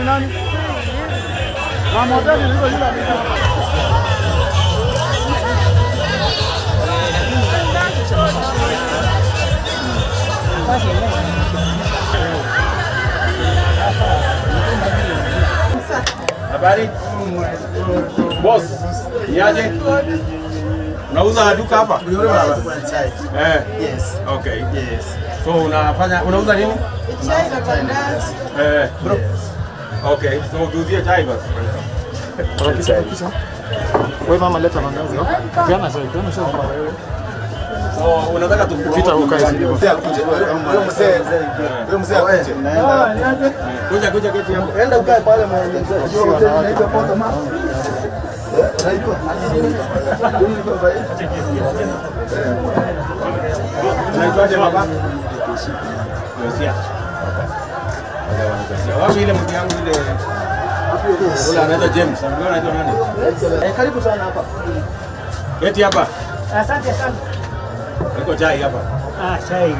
ni nani? Mama hoteli ni yule yule amekaa. Habari? Boss, niaje? Unauza duka hapa? Eh. Yes. Okay. Yes. So unafanya unauza nini? Chai na mandazi. Eh. Okay. So tuuzie chai basi. Wewe mama leta mandazi. no? Peana chai, peana chai mama wewe. So unataka tukupromote Pita ukae chini. Mzee akuje. Huyo mzee. Huyo mzee akuje. Naenda. kuja kuja keti hapo. Enda ukae pale mwenye Hiyo hoteli inaitwa Poto Ma. Unaitwaje baba? Mesia. Wapi ile mtu yangu ile Ule anaitwa James. Ambaye anaitwa nani? Eh, karibu sana hapa. Keti hapa. Asante sana. Iko chai hapa. Ah, chai.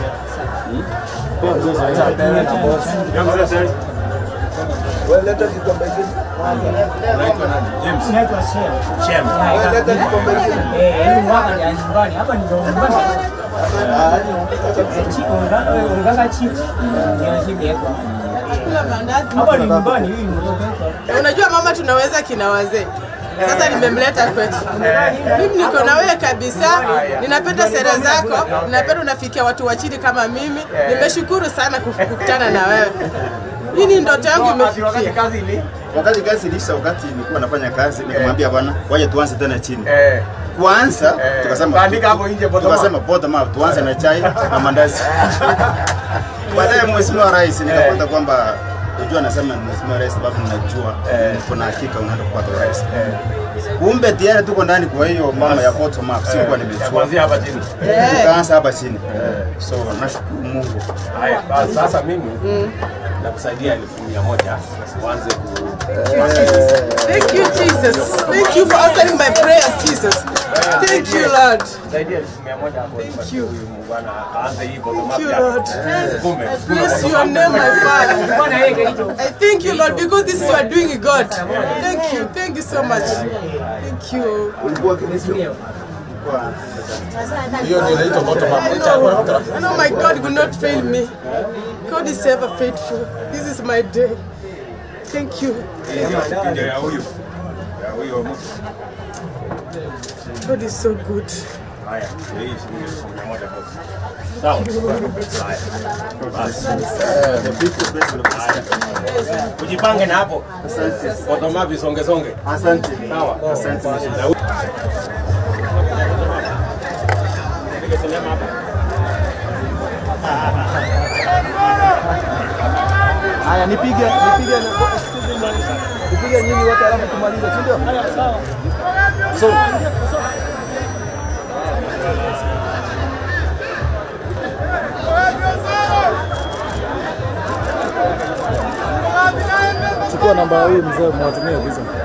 Yangu sasa. Wewe leta kikombe kingine. Unaitwa nani? James. Naitwa Shem. Shem. Wewe leta kikombe kingine. Eh, hii mwaka ni ya nyumbani. Hapa ndio nyumbani. Ah, Chi- unga- eh, unganga chips. Ndio zimewekwa. Kula mandazi. Hapa ni nyumbani hii ndio. Unajua mama, tunaweza kina wazee. Sasa nimemleta kwetu. Mimi niko na wewe kabisa, ninapenda sera zako, ninapenda unafikia watu wa chini kama mimi. Nimeshukuru sana kuf- kukutana na wewe. Hii ni ndoto yangu imefikia. kazi ili Wakati kazi ilisha, wakati nilikuwa nafanya kazi, nikamwambia bwana, waje tuanze tena chini. eh Kwanza Eh, tukasema kaandika hapo nje bottom up. tukasema bottom up, tuanze na chai na mandazi. Baadaye mheshimiwa rais nikapata kwamba unajua, anasema mheshimiwa rais, sababu ninajua kuna hakika unaenda kupata urais. Kumbe tayari tuko ndani, kwa hiyo mama ya bottom up sikuwa nimechua. kuanzia hapa chini. Tukaanza hapa chini, so nashukuru Mungu. Haya, basi sasa mimi nakusaidia elfu mia moja uanze ku Thank you Jesus. Thank you for answering my prayers Jesus. Thank you Lord. saidia elfu mia moja hapo tupatie huyu muungwana aanze hii bottom up Thank you yake. Lord. Kume. Bless your name my Father. Bwana yeye kilicho. I thank you Lord because this is you are doing God. Thank you. Thank you so much. Thank you. Ulikuwa kinisio. Hiyo ndio inaitwa bottom up. I know, I know my God will not fail me. God is ever faithful. This is my day. Thank you. Ndio ya huyu. Ya huyo mtu. God is so good. Haya, ndio hii shilingi elfu mia moja kwa Sawa. Haya. Basi. The people bless the Haya. Ujipange na hapo. Bottom up isonge songe. Asante. Sawa. Asante. Na huyu- Nipige sinema hapa. Haya, nipige nipige nipige nyinyi wote alafu tumalize, si ndio? So, Chukua namba hii mzee, mwatumie visa.